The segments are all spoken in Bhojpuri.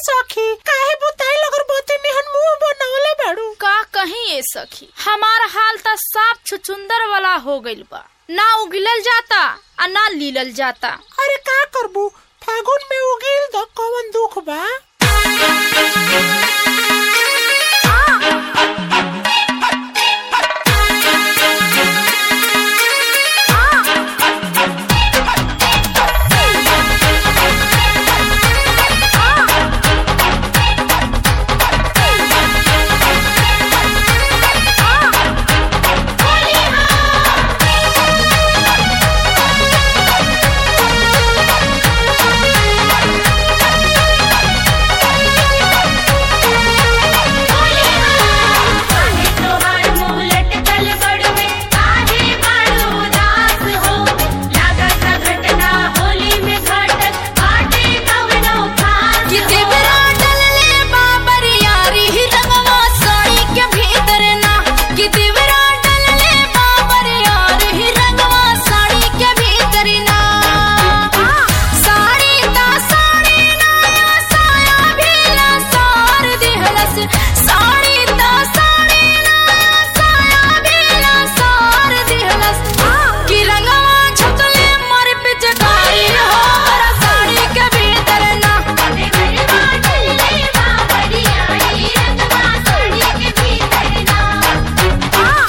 सखी काहे बुताई लगल बोती निहन मुंह बनवले बाड़ू का कहीं ए सखी हमार हाल त साफ छुचुंदर वाला हो गइल बा ना उगिलल जाता आ ना लीलल जाता अरे का करबू फागुन में उगिल द कौन दुख बा काहे तोहार मुंह लटकल बड़वे काहे बाड़ू उदास हो लागत घटना होली में घटत बाटे कवनो खास कि हो। देवरा डलले बाबर यारी ही रंगवा साड़ी के भीतर ना कि देवरा डलले बाबर यारी ही रंगवा साड़ी के भीतर ना साड़ी ता साड़ी ना साया भी ला सार दिहलस साड़ी ता साड़ी ना साया भी ला सार दिहलस कि रंगवा झुकले मर पिचकारी हो हरा साड़ी के भीतर ना देवरवा डलले बाबरियाई रंगवा साड़ी के भीतर ना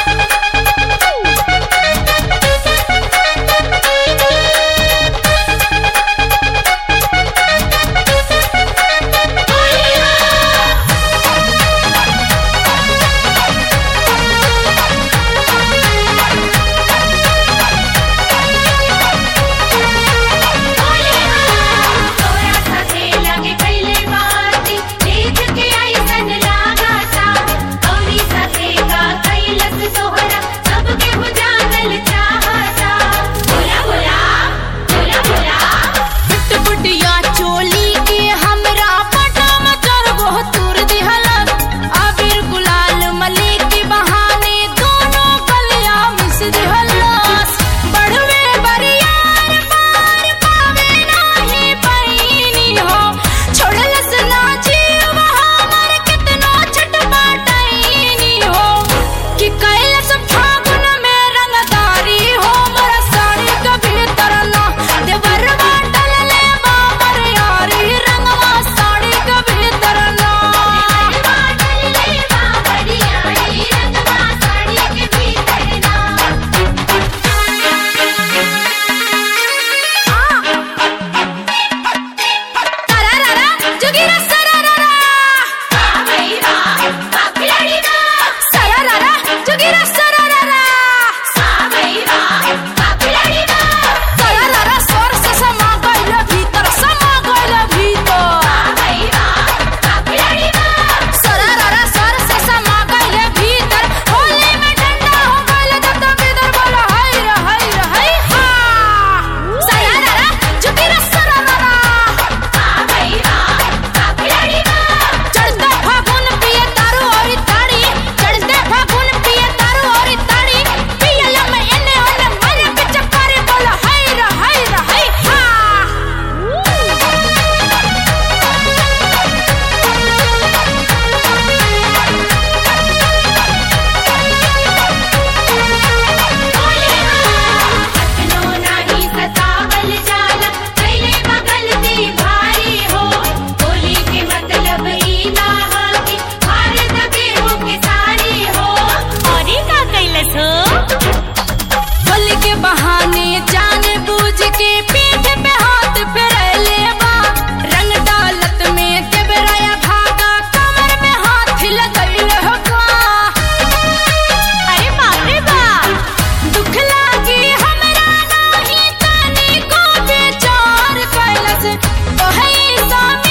तोरा साथे लगे कैले बाती देख के ऐसन लागता औरी साथे का कैलस सोहरा सबके हो जानल चाहता बोला बोला बोला बोला पुटिया चोली के हमरा पटा मचर गो तुर दिहलत अबीर गुलाल मली के बहाने दोनों कलिया मिस दिहलस बड़वे बरियार पार पावे नाही पैनी हो छोड़लस ना जीव हमर कितना छटपटाईनी हो कि कैलस फागुन में रंगदारी हो मोरा साड़ी के भीतर ना देवरवा डलले बाबर यारी रंगवा साड़ी के भीतर ना देवरवा डलले बाबरियाई रंगवा साड़ी के भीतर ना तरररा जुगिरा सरररा सावैरा काकलड़ी ना सरररा जुगिरा सरररा सावैरा काकलड़ी ना तरररा स्वर से समा गइल भीतर समा गइल भीतर सावैरा काकलड़ी ना सरररा स्वर से समा गइल भीतर होली में ठंडा हो गइल जब तक इधर बोलो हाय रे हाय रे हाय हा सरररा जुगिरा सरररा सावैरा काकलड़ी ना चढ़ते फागुन पिए तारू और ताड़ी चढ़ते फागुन पिए तारू और ताड़ी पियला में एने ओने मारे पिचकारी बोला हाय रे हाय रे हाय हा कतनो नाही सतावल जाला कैले बगलती भारी हो होली के मतलब ई ना हा कि भारत के हो के सारी हो और ई का कैलस हो होली के बहाने जान बूझ के पीठ पे हाथ फेरले बा रंग डालत में देवराया भागा कमर में हाथ लगइल हो का अरे बाप रे बाप दुख लागी हमरा नाही तनी को बेचार कैलस ओहे सब